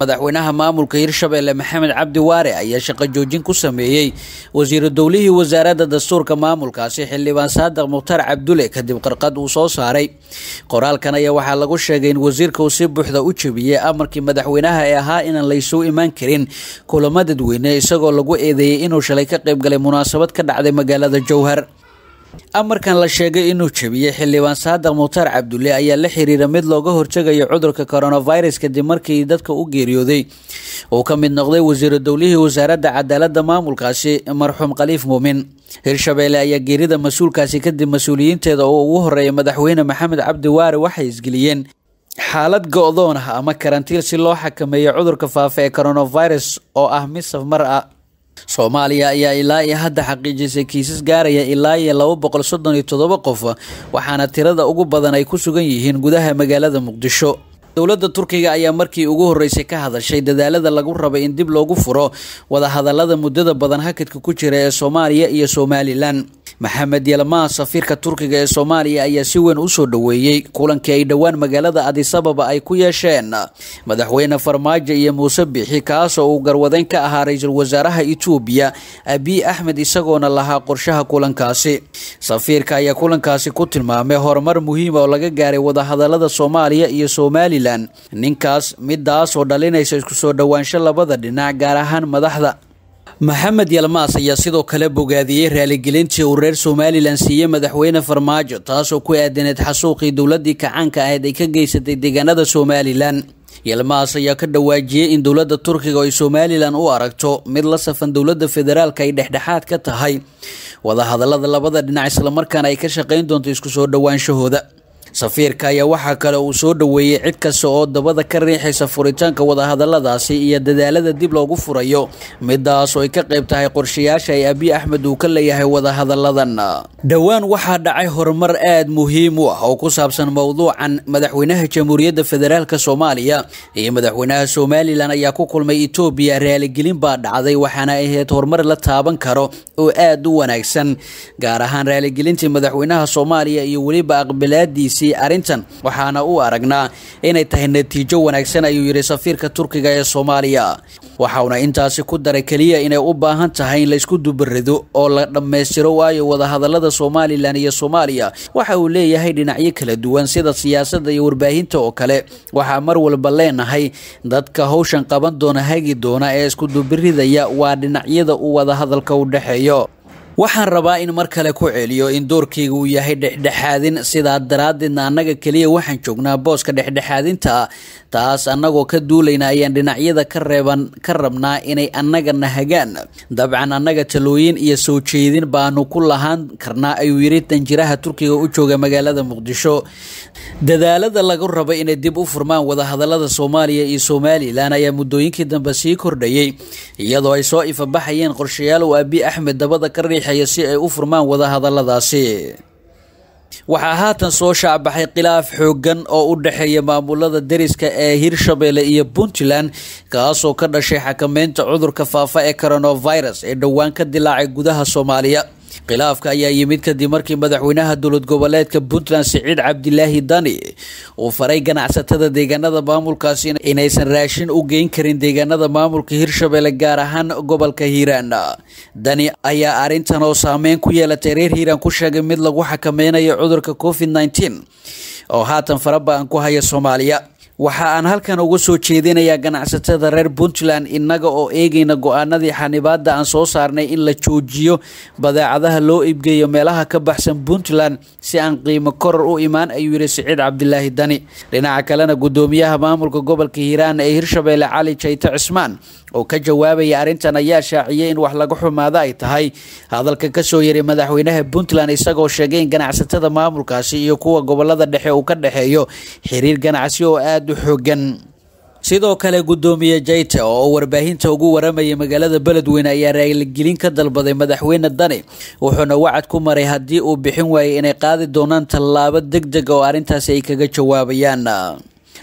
madaxweynaha maamulka hirshabelle maxamed cabdi waare ayaa shaqo joojin ku sameeyey wasiiru dowlihii wasaaradda dastuurka maamulkaasi xildhibaan saadiq mukhtaar cabdule kadib qarqad uu soo saaray qoraalkan ayaa waxaa lagu sheegay in wasiirka uu si buuxda u jebiyey amarkii madaxweynaha ee ahaa inaan laysuu imaan karin kulamo dadweyne isagoo lagu eedeeyey inuu shalay ka qaybgalay munaasabad ka dhacday magaalada jowhar amarkan la sheegay inuu jebiyey xildhibaan saadiq mukhtaar cabdulle ayaa la xiriira mid looga hortegayo cudurka coronavirus kadib markii dadka u geeriyooday uu ka mid noqday wasiiru dowlihii wasaaradda cadaaladda maamulkaasi marxuum khaliif muumin hirshabeelle ayaa geerida mas-uulkaasi kadib mas-uuliyiinteeda oo ugu horeeya madaxweyne maxamed cabdi waare waxay isgeliyeen xaalad go-doon ah ama karantiil si loo xakameeyo cudurka faafa ee coronavirus oo ah mid safmar ah soomaaliya ayaa ilaa iyo hadda xaqiijisay kiisas gaaraya ilaa iyo laba boqol soddon iyo toddoba qof waxaana tirada ugu badan ay ku sugan yihiin gudaha magaalada muqdisho dowladda turkiga ayaa markii ugu horreysay ka hadashay dadaalada lagu rabay in dib loogu furo wadahadalada muddada badan hakadka ku jira ee soomaaliya iyo somalilan maxamed yalmaa safiirka turkiga ee soomaaliya ayaa si weyn usoo dhoweeyey kulankii ay dhowaan magaalada adisababa ay ku yeesheen madaxweyne farmaajo iyo muuse biixi kaasoo uu garwadeyn ka ahaa ra-iisul wasaaraha etoobiya abiy axmed isagoona lahaa qorshaha kulankaasi safiirka ayaa kulankaasi ku tilmaamay horumar muhiima oo laga gaaray wadahadalada soomaaliya iyo somalilan ninkaas midaasoo dhalinaysa isku soo dhowaansho labada dhinac gaar ahaan madaxda maxamed yalmaas ayaa sidoo kale bogaadiyey raaligelintii uu reer somalilan siiyey madaxweyne farmaajo taasoo ku aadaneed xasuuqii dowladii kacaanka ahayd ay ka geysatay deegaanada somalilan yalmaas ayaa ka dhawaajiyey in dowladda turkiga ay somalilan u aragto mid la safan dowladda federaalka ay dhexdhexaad ka tahay wadahadalada labada dhinac islamarkaana ay ka shaqayn doonto isku soo dhowaanshahooda safiirka ayaa waxaa kale uu soo dhoweeyey cid kasta oo dabada ka riixaysa furitaanka wadahadaladaasi iyo dadaalada dib loogu furayo midaas oo ay ka qayb tahay qorshayaasha ay abiy axmed uu ka leeyahay wadahadaladan dhowaan waxaa dhacay horumar aada muhiim u ah oo ku saabsan mowduucan madaxweynaha jamhuuriyadda federaalk soomaaliya iyo madaxweynaha somalilan ayaa ku kulmay etoobiya raaligelin baa dhacday waxaana ahayd horumar la taaban karo oo aada u wanaagsan gaar ahaan raaligelintii madaxweynaha soomaaliya iyo weliba aqbalaadiisa arrintan waxaana u aragnaa inay tahay natiijo wanaagsan ayuu yidhi safiirka turkiga ee soomaaliya waxauna intaasi ku daray keliya inay u baahan tahay in laysku dubarido oo la dhammaystiro waayo wadahadalada somalilan iyo soomaaliya waxa uu leeyahay dhinacyo kala duwan sida siyaasadda iyo warbaahinta oo kale waxaa mar walba leenahay dadka howshan qaban doona hagi doona ee isku dubiridaya waa dhinacyada uu wadahadalka u dhexeeyo waxaan rabaa in mar kale ku celiyo in doorkayga uu yahay dhexdhexaadin sidaa daraaddeedna annaga keliya waxaan joognaa booska dhexdhexaadinta ah taas annagoo ka duulayna ayaan dhinacyada ka reeban ka rabnaa inay annagana hagaan dabcan annaga talooyin iyo soo jeedin baanu ku lahaan karnaa ayuu yidhi danjiraha turkiga u jooga magaalada muqdisho dadaalada lagu raba inay dib u furmaan wadahadalada soomaaliya iyo somalilan ayaa muddooyinkii dambe sii kordhayey iyadoo ay soo ifabaxayeen qorshayaal uu abiy axmed dabada ka riixaya si ay u furmaan wadahadaladaasi waxaa haatan soo shaacbaxay khilaaf xoogan oo u dhexeeya maamulada deriska ee hirshabelle iyo puntland kaasoo ka dhashay xakameynta cudurka faafa ee coronavirus ee dhowaan ka dilaacay gudaha soomaaliya khilaafka ayaa yimid kadib markii madaxweynaha dowlad goboleedka puntland siciid cabdilaahi dani uu faray ganacsatada deegaanada maamulkaasi inaysan raashin u geyn karin deegaanada maamulka hirshabelle gaar ahaan gobolka hiiraan dani ayaa arrintan oo saameyn ku yeelatay reer hiiraan ku sheegay mid lagu xakameynayo cudurka covid nneteen oo haatan faraba-an ku haya soomaaliya waxa aan halkan uga soo jeedinayaa ganacsatada reer puntland innaga oo eegayna go-aanadii xanibaada aan soo saarnay in la joojiyo badeecadaha loo iibgeeyo meelaha ka baxsan puntland si aan qiimo koror u imaan ayuu yidhi siciid cabdilaahi dani dhinaca kalena guddoomiyaha maamulka gobolka hiiraan ee hirshabelle cali jayte cismaan oo ka jawaabaya arrintan ayaa shaaciyey in wax laga xumaado ay tahay hadalka kasoo yaray madaxweynaha puntland isagoo sheegay in ganacsatada maamulkaasi iyo kuwa gobolada dhexe uu ka dhexeeyo xiriir ganacsi oo aada u xoogan sidoo kale guddoomiye jayte oo warbaahinta ugu waramayay magaalada beledweyne ayaa raaligelin ka dalbaday madaxweyne dani wuxuuna wacad ku maray haddii uu bixin waayay inay qaadi doonaan tallaabo deg deg oo arrintaasi ay kaga jawaabayaan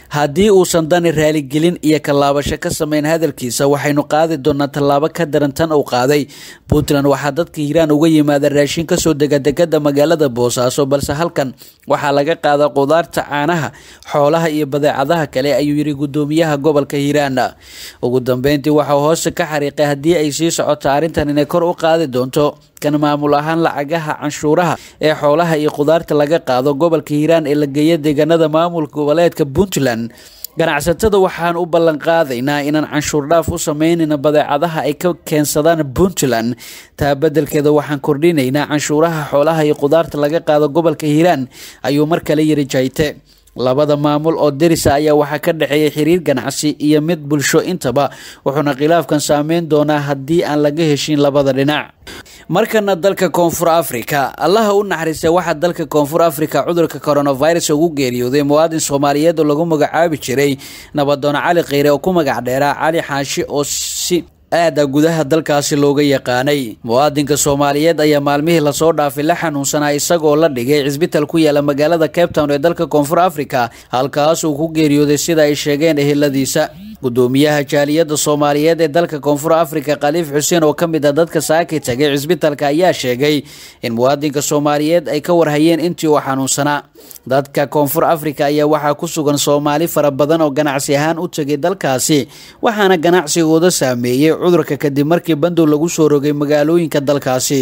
haddii uusan dani raaligelin iyo kallaabasho ka sameyn hadalkiisa waxaynu qaadi doonaa tallaabo ka daran tan uu qaaday puntland waxaa dadka hiiraan uga yimaada raashin kasoo dega degada magaalada boosaaso balse halkan waxaa laga qaada qudaarta caanaha xoolaha iyo badeecadaha kale ayuu yidhi gudoomiyaha gobolka hiiraan ugu dambeyntii waxau hoose ka xariiqay haddii ay sii socoto arrintan inay kor u qaadi doonto kan maamul ahaan lacagaha canshuuraha ee xoolaha iyo qudaarta laga qaado gobolka hiiraan ee la geeya deegaanada maamulka goboleedka puntland ganacsatada waxaan u ballan qaadaynaa inaan canshuur dhaaf u sameynayna badeecadaha ay ka keensadaan puntland taa beddelkeeda waxaan kordhinaynaa canshuuraha xoolaha iyo qudaarta laga qaado gobolka hiiraan ayuu mar kale yiri jayte labada maamul oo derisa ayaa waxaa ka dhexeeya xiriir ganacsi iyo mid bulsho intaba wuxuuna khilaafkan saameyn doonaa haddii aan laga heshin labada dhinac markana dalka koonfur africa allaha u naxariistay waxaa dalka koonfur africa cudurka coronavirus ugu geeriyooday muwaadin soomaaliyeed oo lagu magacaabi jiray nabadoon cali kheyre oo ku magac dheeraa cali xaashi oo si aada gudaha dalkaasi looga yaqaanay muwaadinka soomaaliyeed ayaa maalmihii lasoo dhaafay la xanuunsanaa isagoo la dhigay cisbital ku yaala magaalada cape town ee dalka koonfur africa halkaas uu ku geeriyooday sida ay sheegeen eheladiisa gudoomiyaha jaaliyadda soomaaliyeed ee dalka koonfur africa khaliif xuseen oo ka mid ah dadka saaki tagay cisbitalka ayaa sheegay in muwaadinka soomaaliyeed ay ka warhayeen intii uu xanuunsanaa dadka koonfur africa ayaa waxaa ku sugan soomaali fara badan oo ganacsi ahaan u tegay dalkaasi waxaana ganacsigooda saameeyey cudurka kadib markii bandow lagu soo rogay magaalooyinka dalkaasi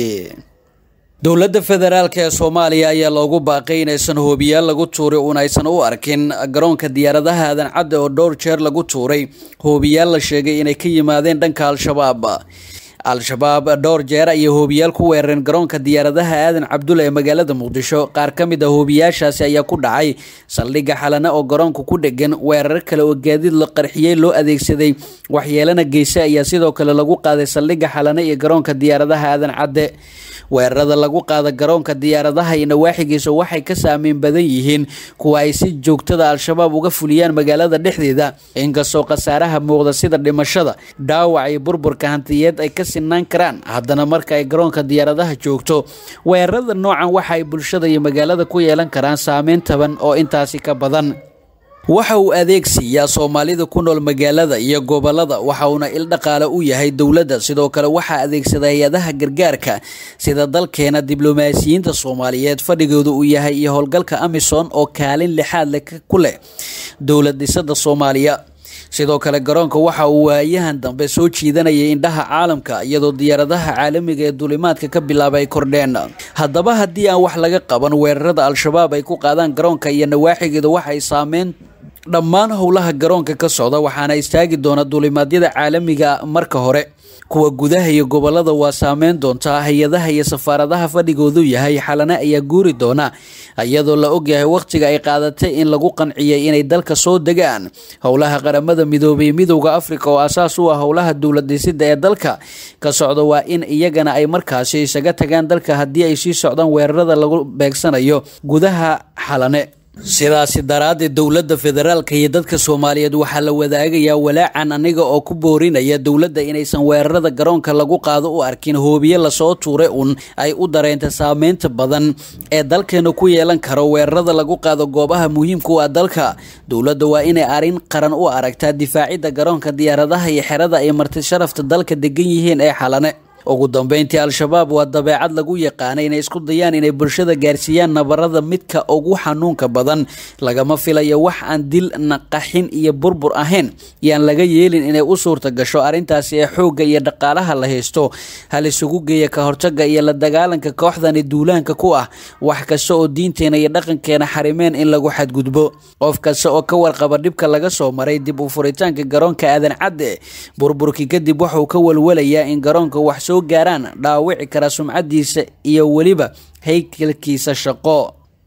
dowladda federaalk ee soomaaliya ayaa loogu baaqay inaysan hoobiyaal lagu tuuray uun aysan u arkin garoonka diyaaradaha aadan cadde oo dhowr jeer lagu tuuray hoobiyaal la sheegay inay ka yimaadeen dhanka al-shabaab al-shabaab dhowr jeer ayay hoobiyaal ku weerareen garoonka diyaaradaha aadan cabdulla ee magaalada muqdisho qaar ka mid a hoobiyaashaasi ayaa ku dhacay saldhigga xalane oo garoonka ku dhegan weerar kale oo gaadiid la qarxiyey loo adeegsaday waxyeelana geyse ayaa sidoo kale lagu qaaday saldhigga xalane iyo garoonka diyaaradaha aadan cadde weerarada lagu qaada garoonka diyaaradaha iyo nawaaxigiisa waxay ka saameyn badan yihiin kuwa ay si joogtada al-shabaab uga fuliyaan magaalada dhexdeeda inkastoo khasaaraha muuqda sida dhimashada dhaawac iyo burburka hantiyeed ay ka sinaan karaan haddana marka ay garoonka diyaaradaha joogto weerarada noocan waxa ay bulshada iyo magaalada ku yeelan karaan saameyn taban oo intaasi ka badan waxa uu adeegsiiyaa soomaalida ku nool magaalada iyo gobolada waxa uuna il dhaqaale u yahay dowladda sidoo kale waxaa adeegsada hay-adaha gargaarka sida dalkeena diblomaasiyiinta soomaaliyeed fadhigooda uu yahay iyo howlgalka amison oo kaalin lixaad leh ku leh dowlad dhisada soomaaliya sidoo kale garoonka waxa uu waayahan dambe soo jiidanayay indhaha caalamka iyadoo diyaaradaha caalamiga ee duulimaadka ka bilaaba ay kordheen haddaba haddii aan wax laga qaban weerarada al-shabaab ay ku qaadaan garoonka iyo nawaaxigeeda waxay saameyn dhammaan howlaha garoonka ka socda waxaana istaagi doona duulimaadyada caalamiga marka hore kuwa gudaha iyo gobolada waa saameyn doontaa hay-adaha iyo safaaradaha fadhigoodu yahay xalane ayaa guuri doona iyadoo la ogyahay wakhtiga ay qaadatay in lagu qanciyay inay dalka soo degaan howlaha qaramada midoobay midowda afrika oo asaas u ah howlaha dowlad dhisida ee dalka ka socda waa in iyagana ay markaasi isaga tagaan dalka haddii ay sii socdaan weerarada lagu beegsanayo gudaha xalane sidaasi daraaddeed dowladda federaalka iyo dadka soomaaliyeed waxaa la wadaagayaa walaacan aniga oo ku boorinaya dowladda inaysan weerarada garoonka lagu qaado u arkin hoobiye lasoo tuuray un ay u dareenta saameynta badan ee dalkeena ku yeelan karo weerarada lagu qaado goobaha muhiimka u ah dalka dowladda waa inay arrin qaran u aragtaa difaacidda garoonka diyaaradaha iyo xerada ay marti sharafta dalka degan yihiin ee xalane ugu dambeyntii al-shabaab waa dabeecad lagu yaqaana inay isku dayaan inay bulshada gaarsiiyaan nabarada midka ugu xanuunka badan lagama filayo wax aan dil naqaxin iyo burbur ahayn yaan laga yeelin inay u suurta gasho arrintaasi ee xoogga iyo dhaqaalaha la haysto hal isugu geeya ka hortaga iyo la dagaalanka kooxdani duulaanka ku ah wax kasta oo diinteena iyo dhaqankeena xarimeen in lagu xadgudbo qof kasta oo ka warqaba dhibka laga soo maray dib u furitaanka garoonka aadan cadde burburkii kadib wuxuu ka walwalayaa in garoonka wax soo gaaraan dhaawici kara sumcadiisa iyo weliba haykalkiisa shaqo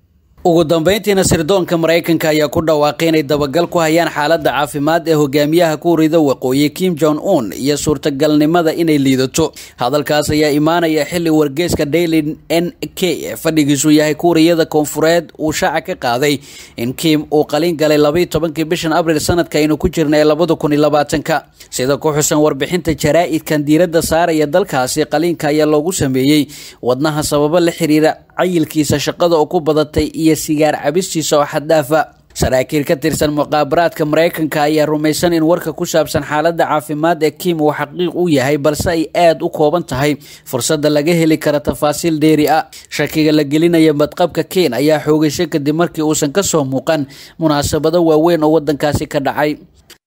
ugu dambeyntiina sirdoonka maraykanka ayaa ku dhawaaqay inay dabagal ku hayaan xaaladda caafimaad ee hogaamiyaha kuurida waqooyi kim jong un iyo suurtagalnimada inay liidato hadalkaas ayaa imaanaya xili wargeeska daily n k ee fadhigiisu yahay kuuriyada koonfureed uu shaaca ka qaaday in kim uu qalin galay labaiyo tobankii bishan abril sanadka aynu ku jirna ee labada kun iyo labaatanka sida ku xusan warbixinta jaraa-idkan diiradda saaraya dalkaasi qaliinka ayaa loogu sameeyey wadnaha sababo la xiriira cayilkiisa shaqada oo ku badatay iyo sigaar cabistiisa oo xaddaafa saraakiil ka tirsan muqaabaraadka maraykanka ayaa rumaysan in warka ku saabsan xaaladda caafimaad ee kim uu xaqiiq u yahay balse ay aada u kooban tahay fursadda laga heli kara tafaasiil dheeri ah shakiga la gelinaya badqabka ken ayaa xoogaysay kadib markii uusan kasoo muuqan munaasabado waaweyn oo wadankaasi ka dhacay